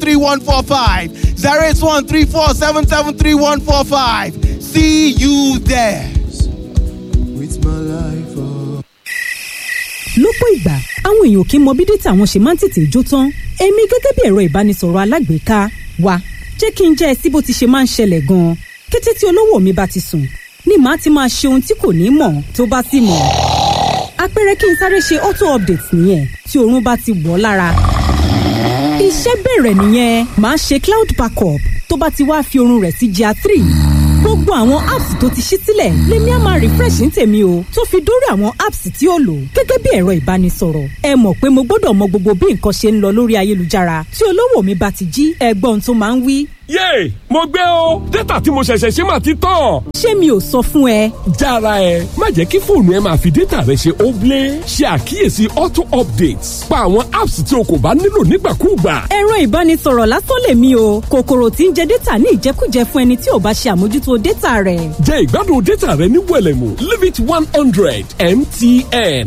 3145. 08134773145. See you there. With my life, oh. lọ́pọ̀ ìgbà àwọn èèyàn kì í mọ bí dátà wọn ṣe máa ń tètè jó tán èmi gẹ́gẹ́ bí ẹ̀rọ ìbánisọ̀rọ̀ alágbèéká wa jẹ́ kí n jẹ́ ẹ sí bó ti ṣe máa ń ṣẹlẹ̀ gan-an kété tí olówó mi bá ti sùn ni màá ti máa ṣe ohun tí kò ní mọ̀ tó bá sì mọ̀ àpẹẹrẹ kí n sáré ṣe auto update nìyẹn tí oorun bá ti wọ̀ ọ́ lára iṣẹ́ bẹ̀rẹ̀ nìyẹn màá ṣe cloud backup tó bá ti wá fi oorun rẹ̀ sí gr three gbogbo àwọn apps tó ti ṣí sílẹ̀ lèmi á máa refresh ní tèmi o tó fi dórí àwọn apps tí ó lò gẹ́gẹ́ bí ẹ̀rọ ìbánisọ̀rọ̀ ẹ mọ̀ pé mo gbọ́dọ̀ mọ gbogbo bí nǹkan ṣe ń lọ lórí ayélujára tí olówó mi bá ti jí ẹgbọ́n tó máa ń wí. yéè mo gbé o dátà tí mo ṣẹ̀ṣẹ̀ ṣe máa ti tán. ṣé mi ò sọ fún ẹ jára ẹ má jẹ́ kí fóònù ẹ máa fi dátà rẹ ṣe óblé ṣe àkíyèsí auto updates pa àwọn apps tí o kò bá nílò nígbàkúùgbà. ẹ̀rọ ìbánisọ̀rọ̀ lásán lèmi o kòkòrò tí ń jẹ dátà ní ìjẹkújẹ fún ẹni tí ò bá ṣe àmójútó dátà rẹ̀. jẹ́ ìgbádùn dátà rẹ ní wẹ̀lẹ̀mú limit one hundred mtn.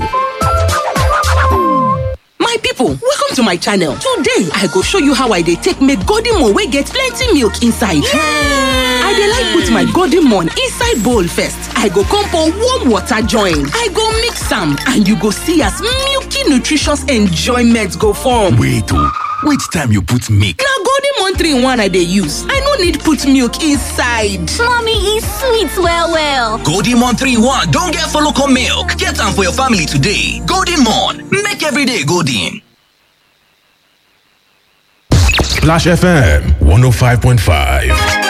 My people, welcome to my channel. Today, I go show you how I dey take make golden moon wey get plenty milk inside. I dey like put my golden moon inside bowl first. I go come pour warm water join. I go mix am and you go see as milky nutritious enjoyment go form. Wait oh, wait time you put milk. Na golden moon 3 in 1 I dey use. I no need put milk inside. Mommy e sweet well well. Golden Mon 3-1 don get follow come milk. Get am for your family today. Golden Mon, make every day golden. Splash FM 105.5.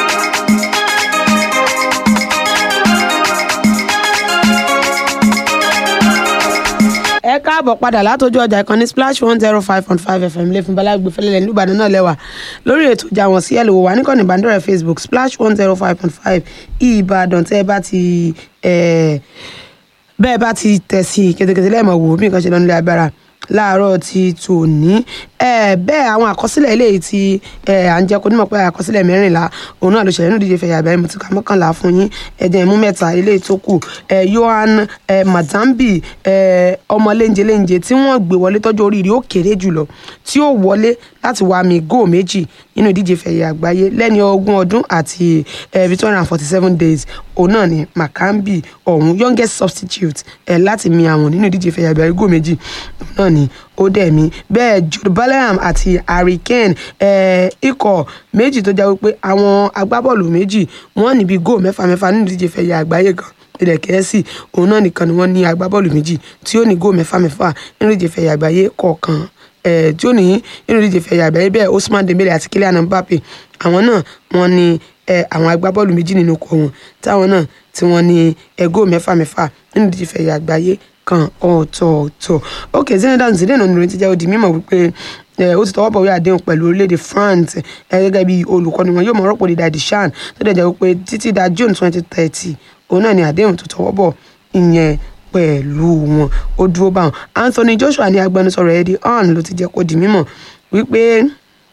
ẹ káàbọ̀ padà látọjú ọjà ìkànnì splash one zero five point five fm lẹ́fún balagbe fẹlẹ́lẹ̀ ní ìbàdàn náà lẹ́wà lórí ètò ìjà wọn sí ẹ̀ lówó wà níkànnì ìbánidọ́rẹ̀ facebook splash one zero five point five ìbàdàn tẹ́ ẹ bá ti ẹ̀ bẹ́ẹ̀ bá ti tẹ̀ sí kẹ̀tẹ̀kẹ̀tẹ̀ lẹ́ẹ̀mọ̀ wò bí nǹkan ṣe lọ nílé agbára láàárọ̀ ti tòní ẹ bẹ́ẹ̀ àwọn àkọsílẹ̀ eléyìí tí ẹ à ń jẹ́ kó nímọ̀ pé àkọsílẹ̀ mẹ́rìnlá òun náà ló ṣẹlẹ̀ nínú ìdíje fẹ̀yà àgbáyé mo ti ka mọ́kànlá fún yín ẹ̀jẹ̀ ìmú mẹ́ta eléyìí tó kù ẹ Yohan ẹ Mazambi ẹ ọmọ léńjẹ léńjẹ tí wọ́n gbé wọlé tọ́jú oríire ó kéré jùlọ tí ó wọlé láti wá mi góò méjì nínú ìdíje fẹ̀yà àgbáyé lẹ́ni ogún ọdún àti ẹ two hundred and forty seven days òun náà ni Makambi ọ̀hún youngest substitute ẹ láti mi àwọn nínú ìdíje fẹ̀yà àgbáyé góò méjì òun náà ni ó dẹ̀ mí bẹ́ẹ̀ Jude Bellingham àti Harry Kane ẹ̀ ikọ̀ méjì tó jẹ́ wípé àwọn agbábọ́ọ̀lù méjì wọ́n níbi góò mẹ́fà mẹ́fà nínú ìdíje fẹ̀yẹ àgbáyé gan ilẹ̀ kẹ́ẹ́sì òun náà nìkan ni wọ́n ní agbábọ́ọ̀lù méjì tí ó ní góò mẹ́fà mẹ́fà nínú ìdíje fẹ̀yẹ àgbáyé kọ̀ọ̀kan ẹ̀ tí ó ní nínú ìdíje fẹ̀yẹ àgbáyé bẹ́ẹ̀ Ousmane Dembele àti Kylian Mbappe àwọn náà wọ́n ní ẹ̀ àwọn agbábọ́ọ̀lù méjì nínú ikọ̀ wọn táwọn náà tí wọ́n ní ẹ̀ góò mẹ́fà mẹ́fà nínú ìdíje fẹ̀yẹ àgbáyé kan ọ̀tọ̀ọ̀tọ̀ ok Zinedine Zidane oníròyìn ti jẹ́ ó di mímọ̀ wípé ó ti tọwọ́ bọ̀wé àdéhùn pẹ̀lú orílẹ̀-èdè France gẹ́gẹ́ bí olùkọ́ni wọn yóò mọ̀ rọ́pò dídá Deschamps tó dẹ̀ jẹ́ wípé títí da June twenty thirty òun náà ni àdéhùn tó tọwọ́ bọ̀ ìyẹn pẹ̀lú wọn ó dúró báwọn Anthony Joshua ní agbẹnusọ̀rọ̀ Eddie Hearn ló ti jẹ́ kó di mímọ̀ wípé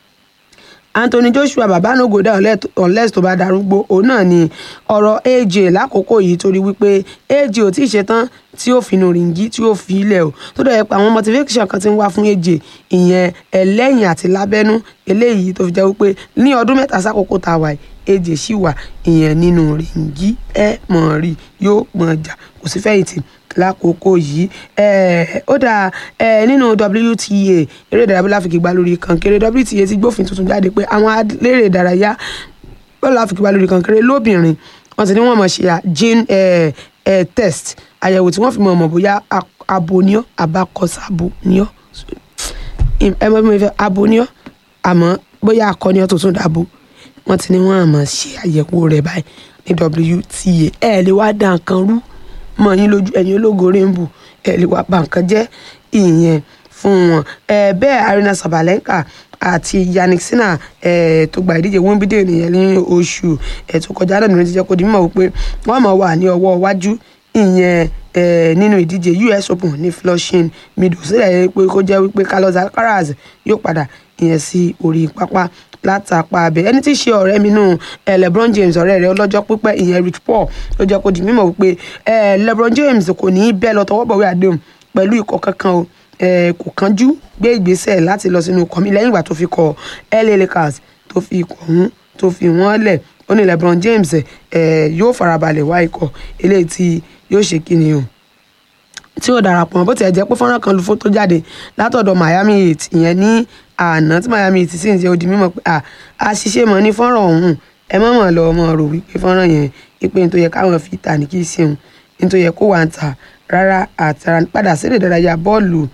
Anthony Joshua bàbá no go down unless tó bá darúgbó òun náà ni ọ̀rọ̀ AJ lákòókò yìí torí wípé AJ ò tí ì ṣetán tí ó fi inú rìngí tí ó fi ilẹ̀ o tó dẹ̀ pa àwọn motivation kan tí ń wá fún AJ ìyẹn ẹlẹ́yìn àti lábẹ́nú eléyìí tó fi jẹ́ wípé ní ọdún mẹ́ta sákòókò tá a wà AJ sì wà ìyẹn nínú rìngí ẹ mọ̀ rí yóò mọ̀ jà kò sí fẹ̀yìntì lákòókò yìí ó dáa nínú WTA eré ìdárayá bọ́lá àfikìgbà lórí kankéré WTA ti gbófin tuntun jáde pé àwọn eléré ìdárayá bọ́lá àfikìgbà lórí kankéré lóbìnrin wọ́n ti ní wọ́n mọ̀ ṣe gene test àyẹ̀wò tí wọ́n fi mọ̀ mọ̀ bóyá abo ni ọ́ abakọ̀sabo ni ọ́ ẹ mọ̀ bí mo fẹ́ abo ni ọ́ àmọ́ bóyá akọni ọ́ tó tún dàbò wọ́n ti ní wọ́n àmọ́ ṣe àyẹ̀wò rẹ̀ báyìí ní WTA ẹ̀ lè wá dá nǹkan rú mọ yín lójú ẹ̀yin ológo rainbow ẹ lè wá bà nǹkan jẹ́ ìyẹn fún wọn ẹ bẹ́ẹ̀ Arina Sabalenka àti Yannick Sinner ẹ tó gba ìdíje Wimbledon nìyẹn ní oṣù ẹ tó kọjá náà nìyẹn ti jẹ́ kó di mímọ̀ wípé wọ́n máa wà ní ọwọ́ iwájú ìyẹn ẹ nínú ìdíje US Open ní Flushing Meadows sílẹ̀ yẹn pé kó jẹ́ wípé Carlos Alcaraz yóò padà ìyẹn sí orí pápá látàpá abẹ ẹni tí í ṣe ọ̀rẹ́ mi nù ẹ LeBron James ọ̀rẹ́ rẹ̀ ọlọ́jọ́ pípẹ́ ìyẹn Rich Paul ló jẹ́ kó di mímọ̀ wípé ẹ LeBron James kò ní í bẹ́ẹ̀ lọ tọwọ́ bọ̀wé àdéhùn pẹ̀lú ikọ̀ kankan o eh, kò kánjú gbé ìgbésẹ̀ láti lọ sínú ikọ̀ mi lẹ́yìn ìgbà tó fi kọ LA Lakers tó fi ikọ̀ ọ̀hún tó fi wọ́n lẹ̀ ó ní LeBron James eh, yóò farabalẹ̀ wá ikọ̀ eléyìí tí yóò ṣe kíni o tí ó darapọ̀ mọ́ bó tiẹ̀ jẹ́ pé fọ́nrán kan lu fótó jáde látọ̀dọ̀ Miami Heat ìyẹn ní àná tí Miami Heat sì ń ṣe odi mímọ̀ pé à àṣìṣe mọ̀ ní fọ́nrán ọ̀hún ẹ mọ̀ mọ̀ lọ ọmọ rò wípé fọ́nrán yẹn wípé ní tó yẹ káwọn fi tà ní kí í ṣeun ní tó yẹ kó wà ń tà rárá àtàrà padà sílẹ̀ ìdárayá bọ́ọ̀lù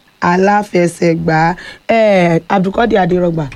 aláfẹsẹ̀gbá ẹ̀ Abdulkadir Adérọgbà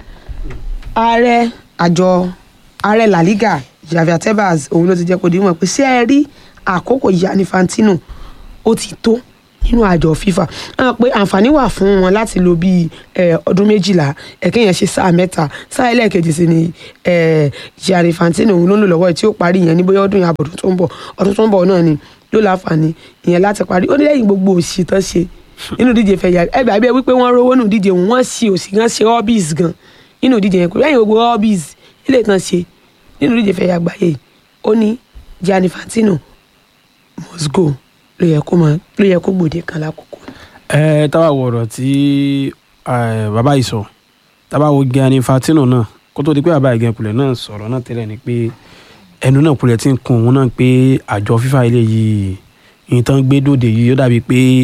ààrẹ àjọ ààrẹ La Liga Javier Tebas òun ló ti jẹ́ kó di mọ̀ pé ṣé ẹ rí àkókò Gianni Infantino ó ti tó nínú àjọ FIFA hàn pé àǹfààní wà fún wọn láti lò bíi ọdún méjìlá ẹ̀kẹ́ yẹn ṣe sáà mẹ́ta sáà ẹlẹ́ẹ̀kejì sí ni Gianni Infantino òun ló ń lò lọ́wọ́ ẹ̀ tí ó parí ìyẹn ní bóyá ọdún yẹn àbọ̀dún tó ń bọ̀ ọdún tó ń bọ̀ náà ni yóò láǹfààní ìyẹn láti parí ó ní lẹ́yìn gbogbo òṣì tán ṣe nínú ìdíje fẹ̀yà ẹgbẹ́ àbí wípé wọ́n rówó nínú ìdíje wọ́n ṣe òṣì gan ṣe hobbies gan nínú ìdíje yẹn kò lẹ́yìn gbogbo hobbies ilé ìtàn ṣe nínú ìdíje fẹ̀yà àgbáyé ó ní Gianni Infantino must go ló yẹ kó máa ló yẹ kó gbòde kan lákòókò. ẹ tábà wo ọ̀rọ̀ tí bàbá yìí sọ tábà wo Gianni Infantino náà kó tó di pé bàbá ìgẹ̀ kulẹ̀ náà sọ̀rọ̀ náà tẹ́lẹ̀ ni pé ẹnu náà kulẹ̀ ti ń kun òun náà pé àjọ FIFA ilé yìí ìtàn gbé dòde yìí ó dàbí pé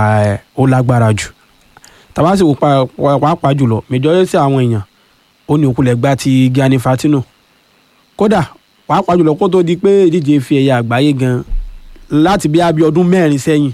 ó lágbára jù tábà sì wò pàápàá jùlọ majority àwọn èèyàn ó ní òkulẹ̀ gbá ti Gianni Infantino kódà pàápàá jùlọ kó tó di pé ìdíje fi ẹ̀yà àgbáyé gan láti bí abí ọdún mẹ́rin sẹ́yìn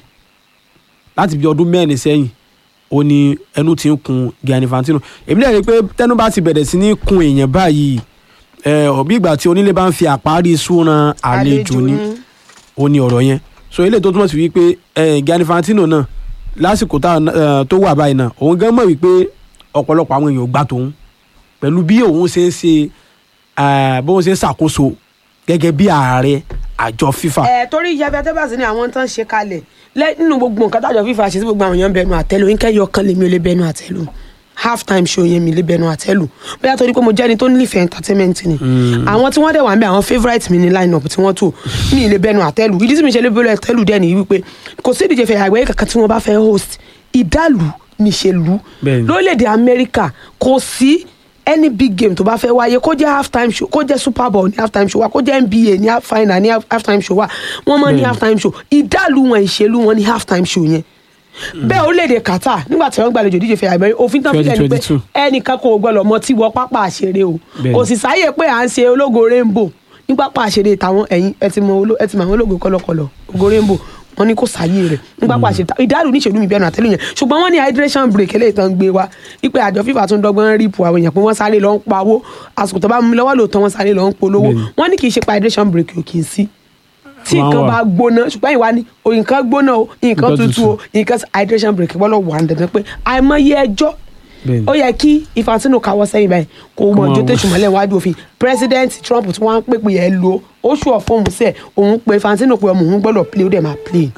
láti bí ọdún mẹ́rin sẹ́yìn ó ní ẹnu ti ń kun Gianni Infantino èmi lè rí i pé tẹnu bá ti bẹ̀rẹ̀ sí ní kun èèyàn báyìí ẹ ọ̀bí ìgbà tí onílé bá ń fi àparí súnran àlejò ni ó ní ọ̀rọ̀ yẹn so eléyìí tó túmọ̀ sí wípé Gianni Infantino náà lásìkò tó wà báyìí náà òun gan mọ̀ wípé ọ̀pọ̀lọpọ̀ àwọn èèyàn ò gbà tóun pẹ̀lú bí òun ṣe ń ṣe bóun ṣe ń ṣàkóso gẹ́gẹ́ bí ààrẹ àjọ FIFA. ẹ torí Javier Tebas ní àwọn tán ṣe kalẹ̀ nínú gbogbo nǹkan tájọ FIFA ṣe sí gbogbo àwọn èèyàn bẹnu àtẹ́lù nkẹ́yọ kan lèmi ò lè bẹnu àtẹ́lù half time show yẹn mi lè bẹnu àtẹ́lù bóyá torí pé mo jẹ́ ẹni tó nífẹ̀ẹ́ entertainment ni àwọn tí wọ́n dẹ̀ wà ń bẹ àwọn favourite mi ní line up tí wọ́n tò mi lè bẹnu àtẹ́lù ìdí tí mi ṣe lè bẹnu àtẹ́lù dẹ̀ nìyí wípé kò sí ìdíje fẹ̀yà àgbáyé kankan tí wọ́n bá fẹ́ host ìdálù níṣèlú lórílẹ̀‐èdè Amẹ́ríkà kò sí any big game tó bá fẹ́ wáyé kó jẹ́ half time show kó jẹ́ super bowl ní half time show wa kó jẹ́ nba ní half final ní half time show wa wọ́n mọ̀ ní half time show ìdálù wọn ìṣèlú wọn ní half time show yẹn bẹ́ẹ̀ orílẹ̀-èdè Qatar nígbà tí wọ́n gbàlejò díje fẹ́ àgbẹ̀ òfin tán fílẹ̀ ni pé ẹnìkan kò gbọ́dọ̀ mọ tí wọ́n pápá àṣeré o kò sì sáyè pé à ń ṣe ológo rainbow ní pápá àṣeré tàwọn ẹ̀yìn ẹ ti mọ àwọn ológo kọlọkọlọ ògo rainbow wọ́n ní kò sáyé rẹ̀ nígbà pàṣẹ ìdálù níṣèlú mi bẹnu àtẹlù yẹn ṣùgbọ́n wọ́n ní hydration break eléyìí tán gbé wa wípé àjọ fífa tún dọ́gbọ́n rípù àwọn èèyàn pé wọ́n sáré lọ ń pawó àsìkò tó bá mú lọ́wọ́ lóòótọ́ wọ́n sáré lọ ń polówó wọ́n ní kì í ṣe pa hydration break ò kì í sí tí nǹkan bá gbóná ṣùgbọ́n ìwà ni nǹkan gbóná o nǹkan tutù o nǹkan hydration break wọ́n lọ wà ń dandan pé àìmọye ẹjọ́ ó yẹ kí Infantino káwọ́ sẹ́yìn báyìí kò mọ ọjọ́ tó ṣùmọ́lẹ̀ wájú òfin president Trump tí wọ́n ń pèpè ẹ̀ lo oṣù ọ̀fọ́ọ̀mù sẹ̀ òun pe Infantino pé ọmọ òun gbọ́dọ̀ play ó dẹ̀ máa play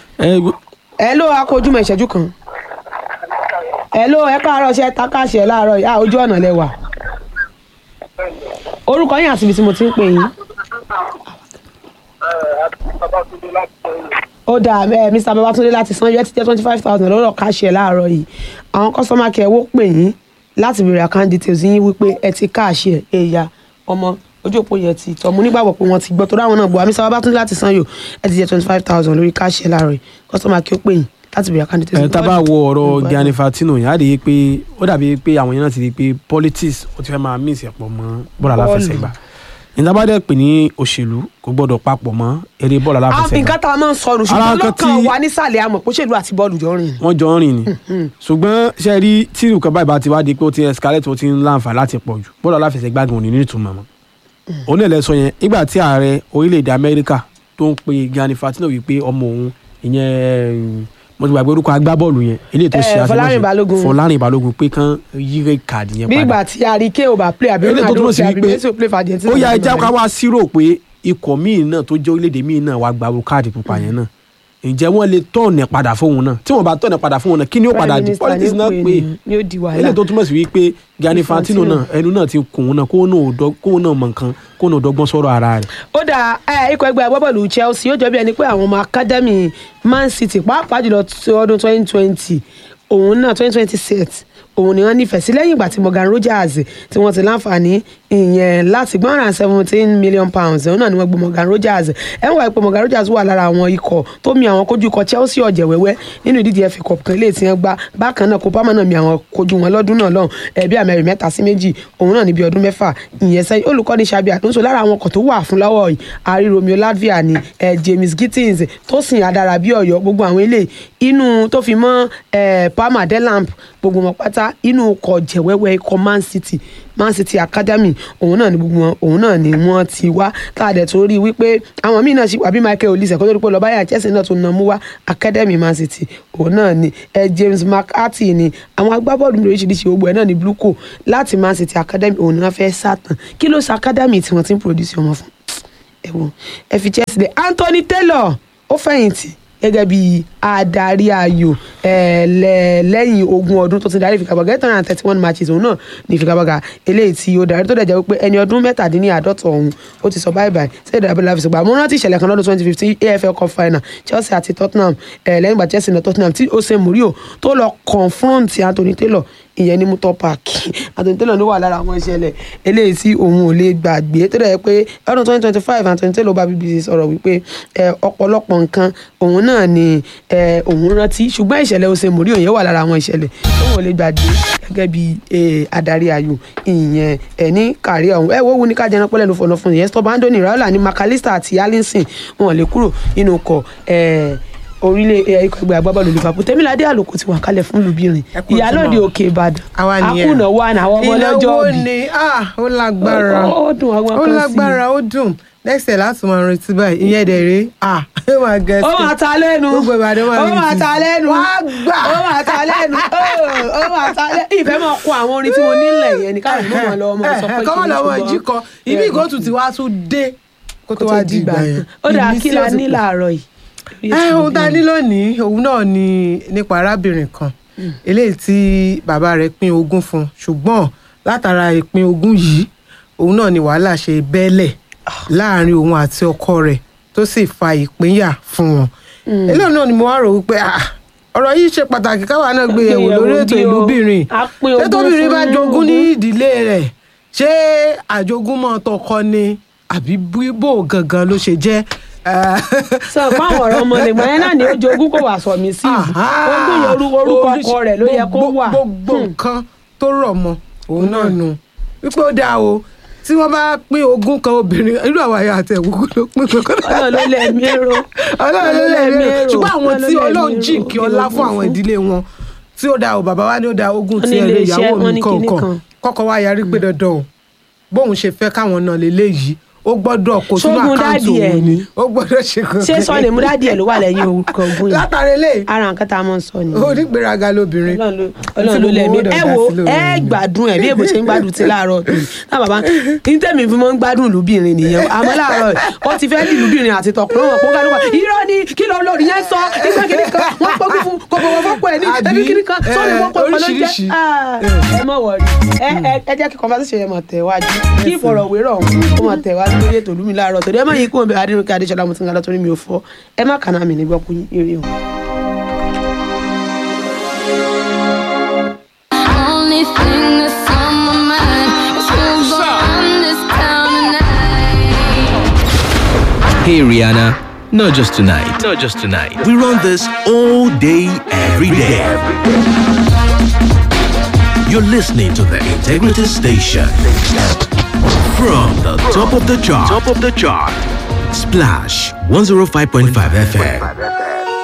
ẹ ló akójúmọ̀ ìṣẹ́jú kan ẹ ló ẹ káàárọ̀ ṣe takáṣẹ láàárọ̀ yá ojú ọ̀nà lẹ́wà orúkọ yín àti ibi tí mo ti ń pè yín. ó dáa ẹ Mr Babatunde láti san yẹ ti jẹ twenty five thousand lọ́rọ̀ káṣẹ láàárọ̀ yìí àwọn kọ́sọ́mà kẹ́ ẹ wó pè yín láti béèrè account details yín wípé ẹ ti káàṣẹ ẹ̀yà ọmọ ojú òpó yẹn ti tọ́ mo nígbàgbọ́ pé wọ́n ti gbọ́ torí àwọn náà bọ̀ àmì sábà bá tún láti san yò ẹ ti jẹ́ twenty five thousand lórí káàṣì ẹ̀ láàárọ̀ yìí kọ́sọ́mà kí ó pè yín láti bẹ̀rẹ̀ àkáǹtì tẹ̀sán. ẹ tá a bá wo ọ̀rọ̀ Gianni Infantino yẹn á rí i pé ó dàbí pé àwọn yẹn náà ti rí i pé politics ó ti fẹ́ máa mix ẹ̀pọ̀ mọ́ bọ́ọ̀lù aláfẹsẹ̀gbá nígbà bá dẹ̀ pè ní òṣèlú kò gbọ́dọ̀ papọ̀ mọ́ eré bọ́ọ̀lù aláfẹsẹ̀gbá. nǹkan tá a máa ń sọnù ṣùgbọ́n lọ́kàn wa nísàlẹ̀ àmọ̀ pé òṣèlú àti bọ́ọ̀lù jọ rìn. wọ́n jọ ń rìn ni ṣùgbọ́n ṣe rí tí nǹkan báyìí bá ti wá di pé ó ti escalate ó ti ń láǹfà láti pọ̀ jù bọ́ọ̀lù aláfẹsẹ̀gbá gan ò ní ní ìtumọ̀ mọ́ òun náà lẹ sọ yẹn nígbà tí ààrẹ orílẹ̀-èdè amẹ́ríkà tó ń pe Gianni Infantino wípé ọmọ òun ìyẹn mo ti gbàgbé orúkọ agbábọ́ọ̀lù yẹn eléyìí tó ṣe Fọlárìn Balógun Fọlárìn Balógun pé kán yí red card yẹn bí padà ìgbà tí àríkè ò bá play àbí eléyìí tó túmọ̀ sí àbí wípé Messi ò play for Argentina. ó yá ẹja ká wá sírò pé ikọ̀ míì náà tó jẹ́ orílẹ̀-èdè míì náà wá gba káàdì pupa yẹn náà ǹjẹ́ wọ́n lè tọ̀nà padà fóun náà tí wọ́n bá tọ̀nà padà fóun náà kí ni ó padà di politics náà pé ni ó di wàhálà eléyìí tó túmọ̀ sí wípé Gianni Infantino náà ẹnu náà ti kùn ún náà kóun náà ò dọ́- kóun náà mọ̀ nǹkan kóun náà dọ́gbọ́n sọ̀rọ̀ ara rẹ̀ ó dà ẹ ikọ̀ ẹgbẹ́ agbábọ́ọ̀lù Chelsea ó jọ bí ẹni pé àwọn ọmọ academy Man City pàápàá jùlọ ti ọdún twenty twenty òun náà twenty twenty six òun ni wọ́n nífẹ̀ẹ́ sí lẹ́yìn ìgbà tí Morgan Rogers tí wọ́n ti láǹfààní ìyẹn láti gbọ́n ràn seventeen million pounds òun náà ni wọ́n gbé Morgan Rogers ẹ̀ ń wá ipò Morgan Rogers wà lára àwọn ikọ̀ tó mi àwọn kojú ikọ̀ Chelsea ọ̀jẹ̀ wẹ́wẹ́ nínú ìdíje FA Cup kan ilé tí wọ́n gbá bákan náà Copa náà mi àwọn kojú wọn lọ́dún náà lọ́hùn ẹ̀bí àmẹ́rin mẹ́ta sí méjì òun náà níbi ọdún mẹ́fà ìyẹn sẹ́yìn olùkọ́ni Xabi Alonso lára àwọn ọkọ̀ tó wà fún lọ́wọ́ yìí àrí Romeo Lavia ni eh, James Gittins tó sìn adára bí ọ̀yọ́ gbogbo àwọn ilé inú tó fi mọ́ eh, Palmer Delamp gbogbo wọn pátá inú ọkọ̀ jẹ̀wẹ́wẹ́ ikọ̀ Man City Man City Academy òun náà ni gbogbo wọn òun náà ni wọ́n ti wá káàdẹ̀ tó rí i wípé àwọn míì náà ṣì wà bí Michael Olise kó tó rí pé lọ́ọ́ báyà Chelsea náà tó nà mú wá Academy Man City òun náà ni eh, James McCarthy ni àwọn agbábọ́ọ̀lù oríṣiríṣi gbogbo ẹ̀ náà ni Bluco láti Man City Academy òun náà fẹ́ sátàn kí ló ṣe Academy tí wọ́n ti ń produce ọmọ fún ẹ wo ẹ fi Chelsea lẹ Anthony Taylor ó fẹ̀yìntì gẹ́gẹ́ bí adarí ayò ẹ̀ lẹ́- lẹ́yìn ogún ọdún tó ti darí ìfigagbága eight hundred and thirty one matches òun náà ní ìfigagbága eléyìí tí ó darí tó dẹ̀ jẹ́ wípé ẹni ọdún mẹ́tàdínláàádọ́ta ọ̀hún ó ti sọ báyìí báyìí sẹ́yìn dàbí láfi sọ̀gbà mo rántí ìṣẹ̀lẹ̀ kan lọ́dún twenty fifteen AFL cup final Chelsea àti Tottenham ẹ̀ lẹ́yìn ìgbà Chelsea náà Tottenham tí Jose Mourinho tó lọ confront Anthony Taylor ìyẹn ní Mutor Park Anthony Taylor ló wà lára àwọn ìṣẹ̀lẹ̀ eléyìí tí òun ò lè gbàgbé tó dẹ̀ jẹ́ pé ọdún twenty twenty five Anthony Taylor bá BBC sọ̀rọ̀ wípé ẹ, ọ̀pọ̀lọpọ̀ nǹkan òun náà ni ẹ, òun rántí ṣùgbọ́n ìṣẹ̀lẹ̀ Jose Mourinho yẹn wà lára àwọn ìṣẹ̀lẹ̀ òun ò lè gbàgbé gẹ́gẹ́ bí ẹ, adarí ayò ìyẹn ẹ ní kárí ọ̀hún ẹ wo wo ní ká jẹran pẹ́lẹ́ ló fọ̀nà fún ìyẹn stop Anthony Raiola ní McAllister àti Allinson wọn ò lè kúrò nínú ọkọ̀ ẹ, orílẹ̀ ẹ, ikọ̀ ẹgbẹ́ agbábọ́ọ̀lù Liverpool Tẹ́míládé Àlòkù ti wà kalẹ̀ fún lùbírin kú ìyálòde ojúmọ́. òkè Ìbàdàn àwa nìyẹn akúnà wà ní àwọn ọmọ ọlọ́jọ́ ìnáwó òbí ni ah, ó lágbára Ó- ó dùn àwọn ó kan sí i. lágbára ó dùn next year láti máa retí báyìí ìyẹn dẹ̀ rí ah ó máa gẹ̀ ó máa ta lẹ́nu gbogbo Ìbàdàn máa ó retí. máa ta lẹ́nu wá gbà ó máa ta lẹ́nu ó máa ta lẹ́nu ìfẹ́ máa kó àwọn orin tí mo nílẹ̀ yẹn ní káwọn ìlú máa lọ ọmọ sọ pé kọ́mọ kí ni lọ́wọ́ ṣùgbọ́n- jí kọ ibi ìgòtù tí wàá tún dé kó tó wá di ìgbà yẹn ó dáa kí Ìmísí la ó ti ní pọ̀. láàárọ̀ yìí. ẹ ohun tá a ní lónìí òun náà ni nípa arábìnrin kan eléyìí tí bàbá rẹ̀ pín ogún fún ṣùgbọ́n látara ìpín ogún yìí òun náà ni wàhálà ṣe bẹ́ẹ̀lẹ̀ láàrin òun àti ọkọ rẹ̀ tó sì fa ìpínyà fún wọn eléyìí náà ni mo wá rò wípé ah, ọ̀rọ̀ yìí ṣe pàtàkì káwa náà gbé yẹ̀wò lórí ètò bí o. ìlúbìnrin A pín ṣé ogún tóbìnrin bá fún jogún ní ogún. ìdílé rẹ̀ ṣé àjogúnmọ́ tọkọ ni àbí bíbò gangan ló ṣe jẹ́ Eh, sọ fún àwọn ọ̀rọ̀ ọmọ nìgbà yẹn náà ni ó jogún kò wà sọ mí sí ogún yẹn orú- orúkọ ọkọ rẹ̀ ló yẹ kó gbogbo- wà. gbogbo nǹkan tó rọ̀ mọ́ òun náà nù wípé ó dáa o tí wọ́n bá pín ogún kan obìnrin irú àwọn àyà àti ẹ̀wùkú ló pín kankan. Ọlọ́run ló lẹ̀mí èrò. ọlọ́run ló lẹ̀mí èrò ṣùgbọ́n àwọn Ọlọ́run tí ló lẹ̀mí ọlọ́run èrò. jìnkí ọlá fún àwọn ìdílé wọn tí ó dáa o bàbá wa ní ó dáa ogún Wọ́n tí ní ẹ lè ilé-iṣẹ́, ìyàwó wọ́n mi ní kinní kọ̀ọ̀kan kan. kọ́kọ́ wa yarí pé dandan o bóun ṣe fẹ́ káwọn náà lè léyìí ó gbọ́dọ̀ kó sínú Ṣógun àkáǹtì dádì ẹ̀ òun ni? ni ó gbọ́dọ̀ ṣe kan ṣé sọ lè mú dádì ẹ̀ ló wà lẹ́yìn orúkọ ogún yìí látàrí eléyìí ara nǹkan tá a máa ń sọ nìyẹn. onígbèraga lóbìnrin ọlọ́run ló lẹ̀mí ẹ wo ẹ gbádùn ẹ bí èbó ṣe ń gbádùn ti láàárọ̀ tó náà bàbá ní tẹ̀mí fi mọ́ ń gbádùn lùbìnrin nìyẹn àmọ́ láàárọ̀ ó ti fẹ́ di lùbìnrin àti tọkùnrin wọn kó kálukọ irọ́ ni kí ló lórí yẹn sọ nígbà kiri kan wọ́n pọ́kú fún kò bọ̀wọ̀ fọ́pọ̀ ẹ̀ ní ẹbí kiri kan Àbí, sọ́ọ̀lì wọ́n pọ̀ pọ̀ ló jẹ́ oríṣiríṣi. Ah, ẹ mọ̀ wọ̀rí ẹ ẹ- ẹ jẹ́ kí conversation yẹn mọ̀ tẹ̀wájú kí ìfọ̀rọ̀wérọ̀ ọ̀hún kó mọ̀ tẹ̀wájú lórí ètò olúmi láàárọ̀ torí ẹ má yí kó bẹ adéròkè adéṣọlá mo ti ń galọ́ torí mi ò fọ́ ẹ má kàná mi nígbà kú eré o. Only thing that's on my mind is who's gonna run this town tonight. Hey Rihanna, not just tonight. Not just tonight. We run this all day, every day. You're listening to the Integrity Station. From the top of the chart. Top of the chart. Splash 105.5 FM.